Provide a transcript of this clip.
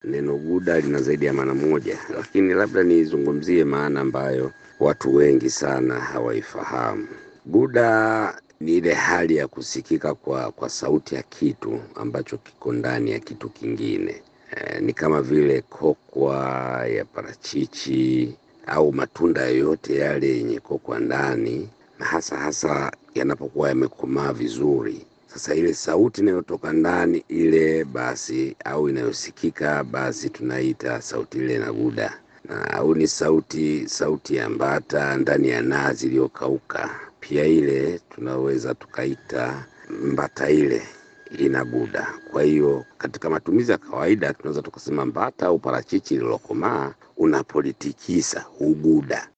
neno guda lina zaidi ya maana moja, lakini labda nizungumzie maana ambayo watu wengi sana hawaifahamu. Guda ni ile hali ya kusikika kwa, kwa sauti ya kitu ambacho kiko ndani ya kitu kingine. E, ni kama vile kokwa ya parachichi au matunda yoyote yale yenye kokwa ndani, na hasa hasa yanapokuwa yamekomaa vizuri. Sasa ile sauti inayotoka ndani ile basi, au inayosikika basi, tunaita sauti ile na guda na au ni sauti sauti ya mbata ndani ya nazi iliyokauka, pia ile tunaweza tukaita mbata ile ina guda. Kwa hiyo katika matumizi ya kawaida tunaweza tukasema mbata au parachichi lililokomaa unapolitikisa huguda.